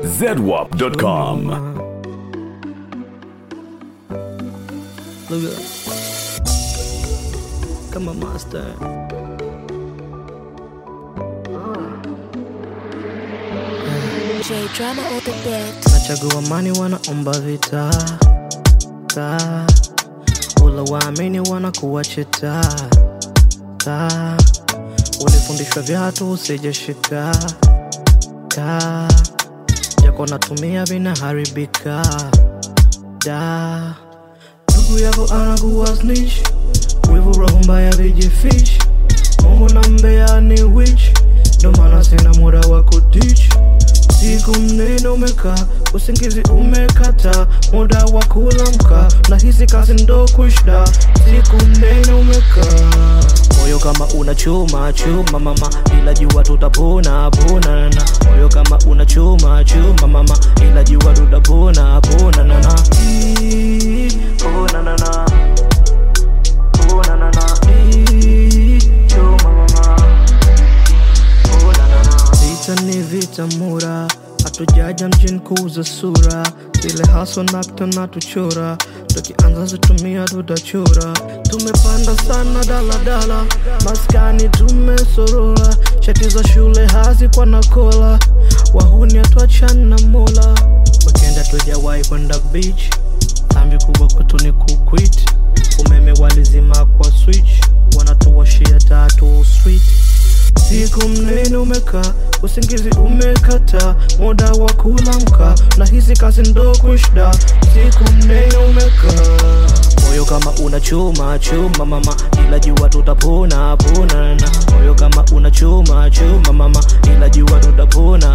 zedwap.com. Look up. Come on, monster. J drama on the beat. Nachagua amani, wanaomba vita ta ula waamini wanakuwa cheta ta ulifundishwa vyatu usijeshika ka jako natumia vinaharibika da ndugu yako anakuwa snitch wivu roho mbaya vijifish mungu na mbea ni witch ndo maana sina muda wa kudich siku mnene umekaa usingizi umekata muda wa kulamka na hizi kazi ndo kushda siku mnene umekaa moyo kama una chuma chuma mama ila jua tutapona pona na moyo kama una chuma chuma mama ila jua tutapona pona na na Ii, pona na na pona na na Ii, chuma mama Vita ni vita mura, hatujaja mjini kuuza sura, zile haso nakta na tuchora, tukianza zitumia tutachora. Tumepanda sana daladala, maskani tumesorora, shati za shule hazi kwa nakola, wahuni hatuachani na mola, wakenda tujawahi kwenda beach, dhambi kubwa kwetu ni kuquit, umeme walizima kwa switch, wanatuwashia tatu street siku mnene umekaa usingizi umekata muda wa kulamka na hizi kazi ndo kushda siku mnene umekaa moyo kama una chuma chuma mama ila jua tutapona pona na moyo kama una chuma chuma mama ila jua tutapona